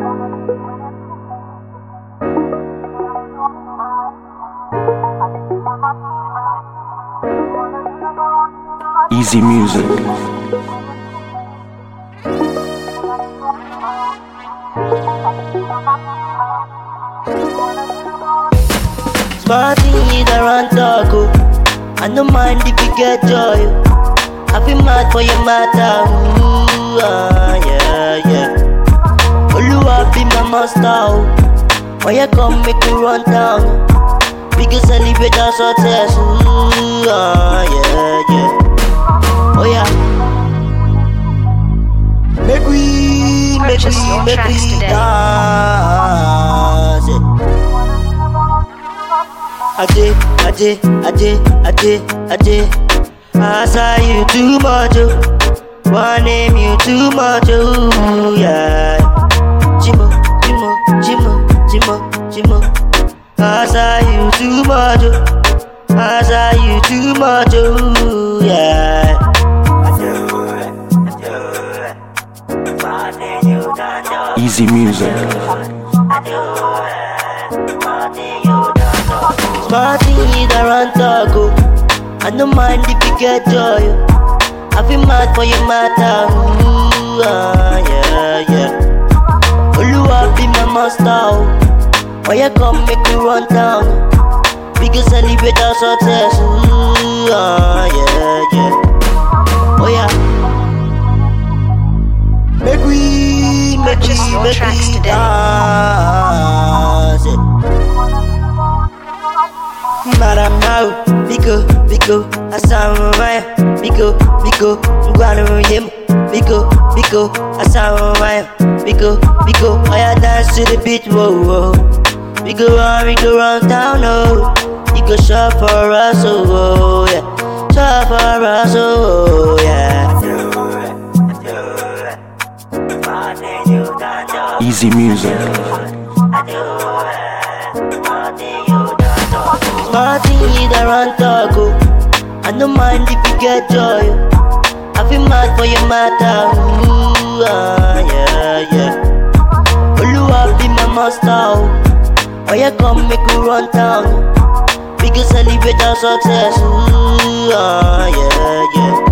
Easy music. Smart thing is around talk, oh. I no mind if you get joy. oh. I feel mad for your matter, ooh, ah, yeah, yeah. Oluwa be my master, oh. When you come, make me run down. oh. We can celebrate our success, ooh, ah, yeah, yeah. Oh yeah. Make we, make Purchase we, your make tracks we today. dance. yeah. Ade, ade, ade, ade, ade. I saw you too much, oh. One name you too much, oh, yeah. Jimo, Jimo, Jimo, Jimo, Jimo. I saw you too much, oh. I saw you too much, oh, yeah. Easy music. Smart thing is around talk, oh. I no mind if you get joy, oh. I feel mad for your matter, ooh, ah, yeah, yeah. Oluwa be my master, oh. When you come, make me run down. oh. We can celebrate our success, ooh, ah, yeah, yeah. Oh yeah. Make we, make Purchase we, your make tracks we today. dance. yeah. Madam now, Biko, Biko, Asamaya, Biko, Biko, Guanu Yim, Biko, Biko, Asamaya, Biko, Biko, I dance to the beat, whoa, whoa. We go round, we go round town, oh. You go shop for us, oh, oh, yeah. Shop for us, oh, oh, yeah. Easy music. Smart thing is around talk, oh. I no mind if you get joy, oh. I feel mad for your matter, ooh, ah, yeah, yeah. Oluwa be my master, oh. When you come, make me run down. oh. We can celebrate our success, ooh, ah, yeah, yeah.